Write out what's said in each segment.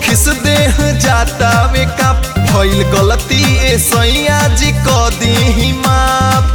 खिस देह जाता वे का भइल गलती ए सैया जी क दी माफ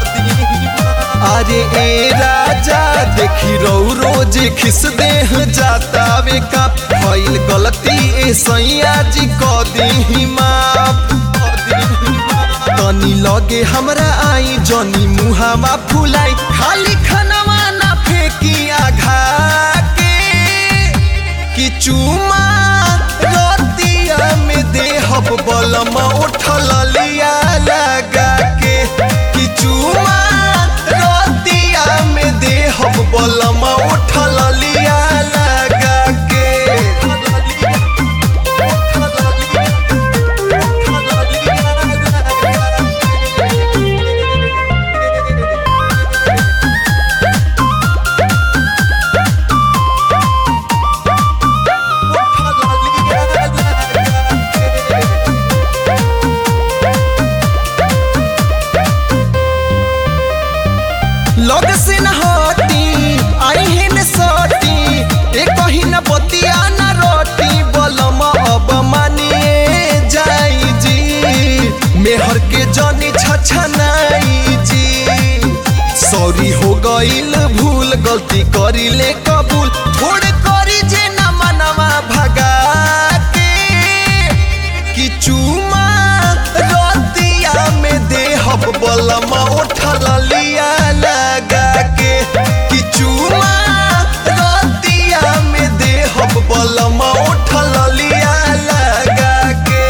अरे ए राजा देखी रो रोज खिस देह जाता वे का भइल गलती ए सैया जी क दी माफ तनी लगे हमरा आई जनी मुहावा फुलाई खाली खनवा ना फेंकी आघा के कि चुमा रतिया में देहब बलम उठल लिया लगा के कि चुमा रतिया में देहब बलम उठल लिया लगा के लग से न हटी आई है न सटी एक ही न बतिया न रोटी बलम अब मानिए जाई जी मेहर के जनी छछनाई जी सॉरी हो गईल भूल गलती करी ले कबूल छोड़ करी जे न मनवा भगा के कि चुमा रतिया में देहब बलम उठल लिया लगा के कि चुमा रतिया में देहब बलम उठल लिया लगा के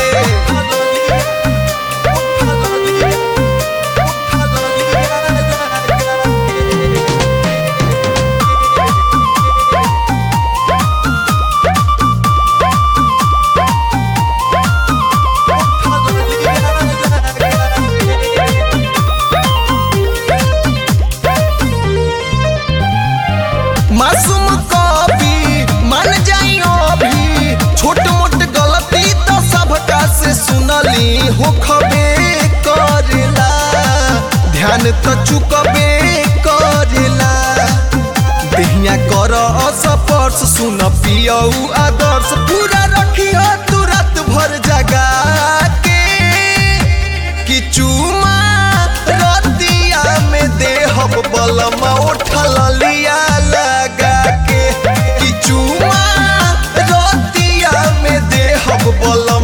मासूम कभी मान जाइयो भी छोट मोट गलती तो सबका से सुनली हो खबे करेला ध्यान तो चुकबे करेला देहिया कर असपर्श सुन पियऊ आदर्श पूरा रखियो तुरंत भर जगा के कि चुमा रतिया में देहब बलम उठल लिया लगा के कि चुमा रतिया में देहब बलम